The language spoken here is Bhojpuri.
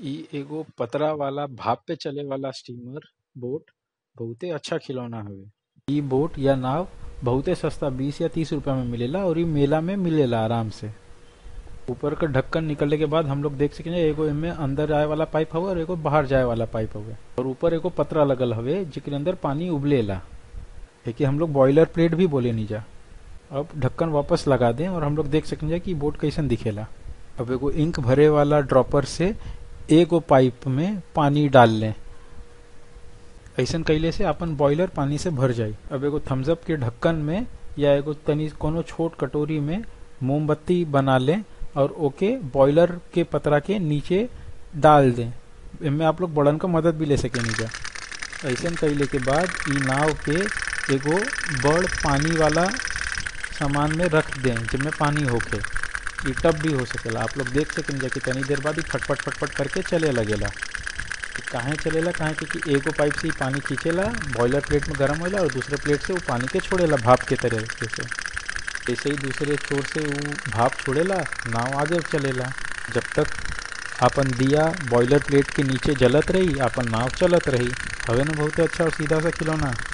इ एगो पतरा वाला भाप पे चले वाला स्टीमर बोट बहुते अच्छा खिलौना हवे इ बोट या नाव बहुते सस्ता बीस या तीस रुपया में मिलेला और इ मेला में मिलेला आराम से ऊपर का ढक्कन निकलने के बाद हम लोग देख सकेंगे एगो एमे अंदर जाए वाला पाइप हवे और एगो बाहर जाए वाला पाइप हवे और ऊपर एगो पतरा लगल हवे जेके अंदर पानी उबलेला एके हम लोग बॉयलर प्लेट भी बोले नीजा अब ढक्कन वापस लगा दें और हम लोग देख सकेंगे कि बोट कैसन दिखेला अब एगो इंक भरे वाला ड्रॉपर से एगो पाइप में पानी डाल लें ऐसन कैले से अपन बॉयलर पानी से भर जाई अब एगो थम्सअप के ढक्कन में या एगो तनी कोनो छोट कटोरी में मोमबत्ती बना लें और ओके बॉयलर के पतरा के नीचे डाल दें इनमें आप लोग बड़न का मदद भी ले सकें नीचा ऐसन कैले के बाद ई नाव के एगो बड़ पानी वाला सामान में रख दें जिनमें पानी होके ई टब भी हो सकेला आप लोग देख सकेंगे कि तनी देर बाद ही फटफट फटफट करके चले लगेला काहे चलेला काहे कि एगो पाइप से ही पानी खींचेला बॉयलर प्लेट में गर्म होला और दूसरे प्लेट से वो पानी के छोड़ेला भाप के तरीके से ऐसे ही दूसरे छोर से वो भाप छोड़ेला नाव आगे चलेला जब तक अपन दिया बॉयलर प्लेट के नीचे जलत रही अपन नाव चलत रही हवे ना बहुत अच्छा और सीधा सा खिलौना